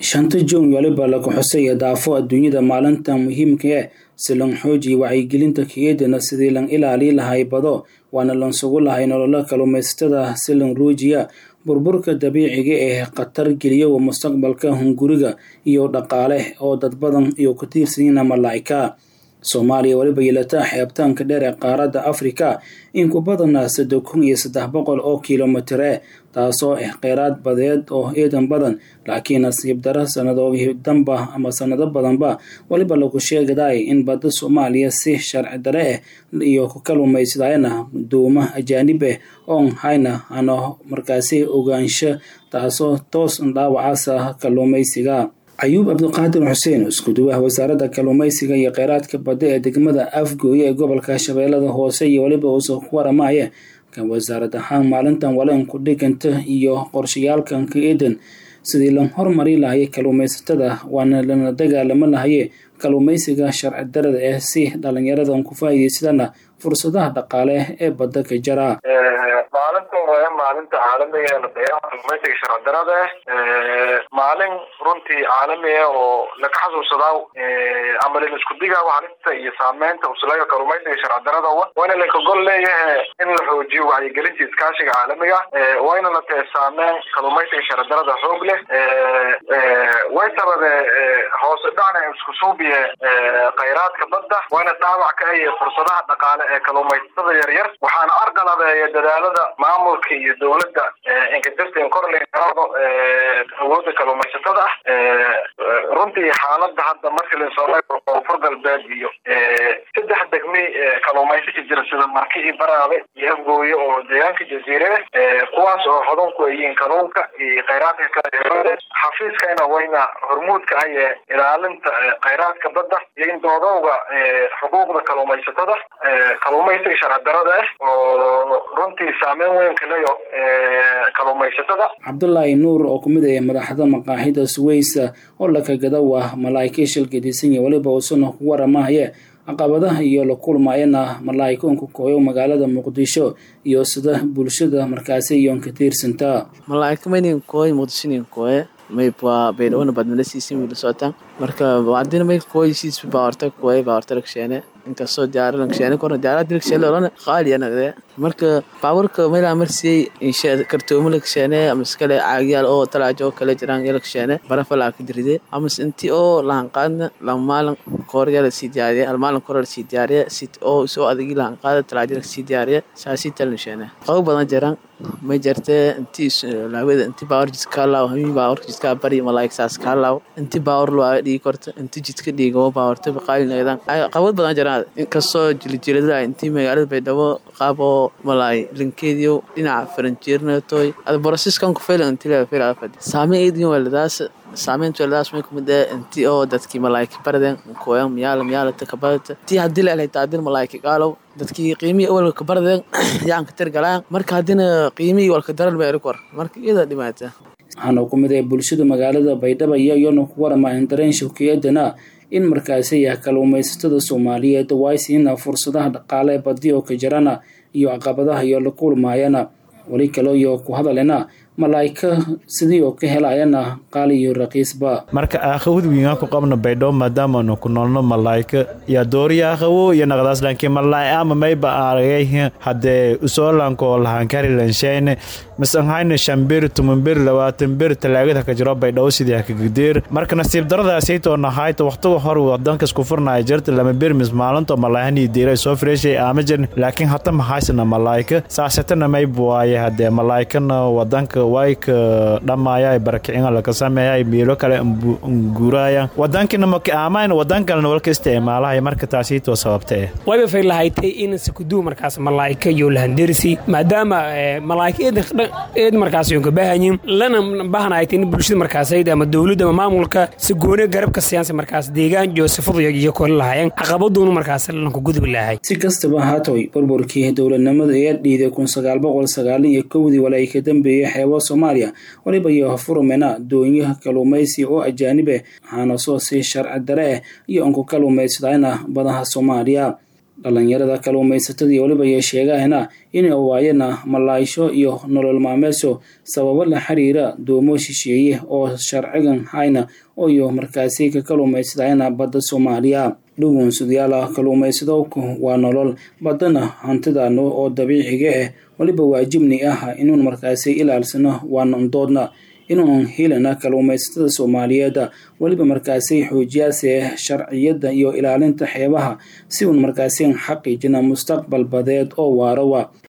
shanta juun waliba lagu xusaya daafo adduunyada maalinta muhiimka eh si lan xoojiya wacyigelinta kaeedana sidii lan ilaali lahay bado waana lan sugu lahay nololo kalluumaysatada si lan ruujiya burburka dabiiciga ee khatar geliyowa mustaqbalka hunguriga iyo dhaqaale oo dad badan iyo ku tiirsanyiina malaa'ika soomaaliya weliba yeelataa xeebtaanka dheer ee qaaradda afrika in ku badana saddex kun iyo saddex boqol oo kilomitire taasoo ah kheyraad badeed oo eedan badan laakiin nasiib daro sanadoogi danba ama sanado badanba weliba lagu sheegaday in badda soomaaliya si sharci dare ah iyo ku kaluumaysadayana duuma ajaanib ah oon hayna ano markaasi ogaansho taasoo toos dhaawacasa kalluumaysiga ayuub cabdiqaadir xuseen isku-duwaha wasaaradda kalluumaysiga iyo kheyraadka badda ee degmada afgooye ee gobolka shabeellada hoose iyo weliba uusoo ku waramaya kan wasaarad ahaan maalintan waleen ku dhiganta iyo qorshayaalkan ka eedan sidii la hormari lahayay kalluumaysatada waana lana dagaalamo lahaye kalluumaysiga sharci darada ah si dhalinyaradan ku faa'iidaysadana fursadaha dhaqaale ee badda ka jara maalintan waa maalinta caalamiga ee ladayaaha kalluumaysiga sharci darada ah maalin runtii caalami ah oo laka xasuusadaa ama lin isku digaa halista iyo saameynta uslaga kalluumaysiga sharci darada waana linka gol leeyahay in la xoojiyo wacyigelinta iskaashiga caalamiga wayna la tahay saameyn kalluumaysiga sharci darada xoog leh way sababe hoose dhacna isku suubiye kheyraadka badda wayna dhaawac ka aye fursadaha dhaqaale ee kalluumaysatada yaryar waxaana arqalabeeya dadaalada maamulka iyo dowladda inkajirta korle awooda kalluumaysatada ah runtii xaalada hadda marka linsoola koonfur galbeed iyo saddex degmi kalluumaysi ka jira sida marki iyo baraabe iyo afgooye oo deegaanka jaziire kuwaas oo hodan ku ayiin kalluunka iyo kheyraadka kale xafiiskana wayna hormuudka aye ilaalinta kheyraadka badda iyo in doodowga xuquuqda kalluumaysatada kalluumaysiga sharci darada ah oo runtii saameyn weyn kaleyo kalluumaysatada cabdulaahi nuur oo kumid ah madaxda maqaaxida suweysa oo lakagada waa malaa'ika shilgadiisanya weliba uusana ku waramahaye caqabadaha iyo la kulmayana malaa'ikoonka kooyo magaalada muqdisho iyo sida bulshada markaasi iyoon ka tiirsanta malaa'ika maynin kooy muqdishonin kooye mayba baydhawona badmalasiisin wiila socotaan marka hadina may kooysiis baawarta kooye baawarta lagsheene inkastoo diyaara lagsheene korna diyaara dilagsheene olana qaaliya nagde marka baawarka mayla marsiyey insha kartoomo lagsheene amaskale caagyaal oo talaajo oo kale jiraan iyo lagsheene barafalaa ka diride amas inti oo lahanqaadna lamaalin koorya lasii diyaariye almaalin koor lasii diyaariye si oo soo adagi lahanqaada talaajo lasii diyaariye saasii talnasheene qabo badan jiraan may jirtee inti laawada inti baawar jidka kaalaaw hamiin baawar jidka bari malaa'ik saas kaalaaw inti baawar loo dhigi korta inti jidka dhiigo baawarta baqaalin aydan qabad badan jiraan inkastoo jilijilada intii magaalada baydhabo qaab oo malaay linkeediyo dhinaca faranjeernatoy ada borosiskan ku faylan inti la fayla afad saameyn eedin waladaas saameynta waladaas may kumid ee inti oo dadkii malaayika baradeen kooyan miyaala miyaala takabadata intii haddii la helay taadin malaayika qaalow dadkii qiimihii awalka baradeen yaan ka tirgalaan marka haddina qiimihii walka daran ba eri kor marka iyada dhimaata waxaana ku mid ah bulshada magaalada baydhabo iyo iyona ku waramayan dareen shawkiyaadana in markaasi ah kalluumaysatada soomaaliyeed waaysiina fursadaha dhaqaale badi oo ka jirana iyo caqabadaha iyo la kulmaayana weli kale iyo ku hadalena malaa'ika sidii oo ka helayana qaali iyo raqiisba marka aakhawadwiinga ku qabno baydhabo maadaamaanu ku noolno malaa'ika iyo dooriya aakhawo iyo naqdaas laakiin malaa'ika ama mayba aragay haddee usoolanko lahankari lanshayne masanhayne shambir tumanbir labaatan bir talaagada ka jiro baydhabo sidii hakagideer marka nasiib daradaasaytoo nahayta waqtiga hor wadankas ku furnaya jirta lama bir mis maalinto malaahanii diira soo fireeshay aama jirin laakiin hata mahaysana malaa'ika saasatana mayba waaye haddee malaa'ikana wadanka wayka dhammaaya barakicina laka sameeya miilo kale nguuraya wadankina maka aamayn wadan kalena walka isticmaalahaya marka taasiitoo sababtee wayba fay lahaytay in sikuduu markaas malaa'ika iyo lahanderisi maadaama malaa'ika eed markaas yoon ka baahanyin lana bahanaytay in bulshada markaasayda ama dowladda ama maamulka si goone garabka siyaansa markaas deegaan iyo sifadu iyo kole lahaayeen caqabaduuna markaas lanku gudubi lahay si kastaba haatoy burburkii dowladnimada ee dhiiday kun sagaal boqol sagaalin iyo kowdii wala ay ka dambeeyey xeebo soomaaliya waliba iyo furumena doonyaha kalluumaysi oo ajaanib ah waxaana soo sii sharci dare ah iyo unku kalluumaysadayna badaha soomaaliya dhalinyarada kalluumaysatada iyo weliba iyo sheegahana inay waayana malaaysho iyo nolol maalmeedso sababo la xiriira doomo shisheeye oo sharcigan hayna iyo markaasi ka kalluumaysadayana badda soomaaliya dhugun sudayaala kalluumaysadowku waa nolol baddana hantidano oo dabiiciga ah weliba waajibni ah inuun markaasi ilaalsano waanandoodna inuun helana kalluumaysatada soomaaliyeed weliba markaasi xoojiyaase sharciyadda iyo ilaalinta xeebaha si uun markaasi xaqiijina mustaqbal badeed oo waarowa